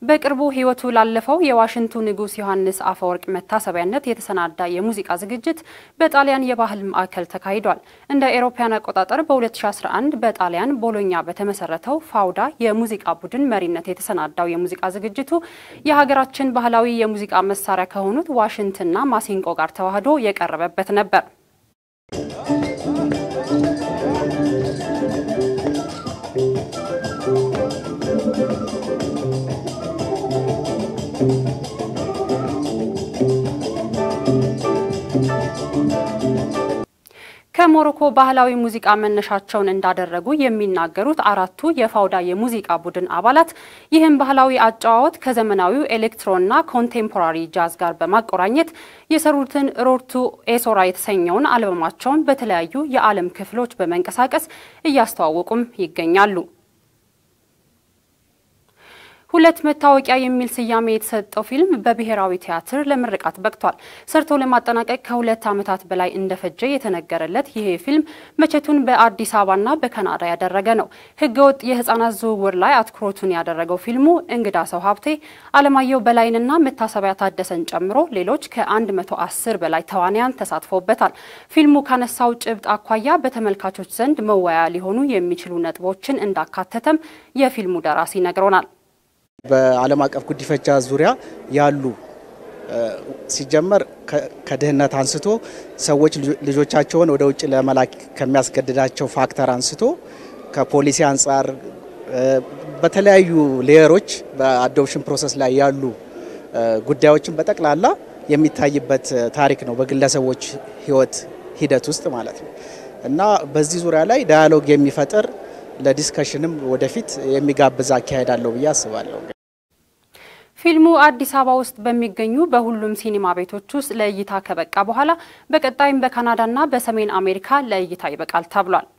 በቅርቡ ሕይወቱ ላለፈው የዋሽንቱ ንጉሥ ዮሐንስ አፈወርቅ መታሰቢያነት የተሰናዳ የሙዚቃ ዝግጅት በጣሊያን የባህል ማዕከል ተካሂዷል። እንደ ኤሮፓያን አቆጣጠር በ2011 በጣሊያን ቦሎኛ በተመሰረተው ፋውዳ የሙዚቃ ቡድን መሪነት የተሰናዳው የሙዚቃ ዝግጅቱ የሀገራችን ባህላዊ የሙዚቃ መሳሪያ ከሆኑት ዋሽንትና ማሲንቆ ጋር ተዋህዶ የቀረበበት ነበር። ከሞሮኮ ባህላዊ ሙዚቃ መነሻቸውን እንዳደረጉ የሚናገሩት አራቱ የፋውዳ የሙዚቃ ቡድን አባላት ይህም ባህላዊ አጨዋወት ከዘመናዊው ኤሌክትሮና ኮንቴምፖራሪ ጃዝ ጋር በማቆራኘት የሰሩትን ሮርቱ ኤሶራ የተሰኘውን አልበማቸውን በተለያዩ የዓለም ክፍሎች በመንቀሳቀስ እያስተዋወቁም ይገኛሉ። ሁለት መታወቂያ የሚል ስያሜ የተሰጠው ፊልም በብሔራዊ ቲያትር ለምርቃት በቅቷል። ሰርቶ ለማጠናቀቅ ከሁለት ዓመታት በላይ እንደፈጀ የተነገረለት ይሄ ፊልም መቼቱን በአዲስ አበባና በካናዳ ያደረገ ነው። ሕገወጥ የሕፃናት ዝውውር ላይ አትኩሮቱን ያደረገው ፊልሙ እንግዳ ሰው ሀብቴ፣ አለማየሁ በላይንና መታሰቢያ ታደሰን ጨምሮ ሌሎች ከ110 በላይ ተዋንያን ተሳትፎበታል። ፊልሙ ካነሳው ጭብጥ አኳያ በተመልካቾች ዘንድ መወያያ ሊሆኑ የሚችሉ ነጥቦችን እንዳካተተም የፊልሙ ደራሲ ነግሮናል። በዓለም አቀፍ ጉዲፈቻ ዙሪያ ያሉ ሲጀመር ከድህነት አንስቶ ሰዎች ልጆቻቸውን ወደ ውጭ ለመላክ ከሚያስገድዳቸው ፋክተር አንስቶ ከፖሊሲ አንጻር በተለያዩ ሌየሮች በአዶፕሽን ፕሮሰስ ላይ ያሉ ጉዳዮችን በጠቅላላ የሚታይበት ታሪክ ነው፣ በግለሰቦች ሕይወት ሂደት ውስጥ ማለት ነው እና በዚህ ዙሪያ ላይ ዳያሎግ የሚፈጥር ለዲስከሽንም ወደፊት የሚጋብዝ አካሄድ አለው ብዬ አስባለሁ። ፊልሙ አዲስ አበባ ውስጥ በሚገኙ በሁሉም ሲኒማ ቤቶች ውስጥ ለእይታ ከበቃ በኋላ በቀጣይም በካናዳና በሰሜን አሜሪካ ለእይታ ይበቃል ተብሏል።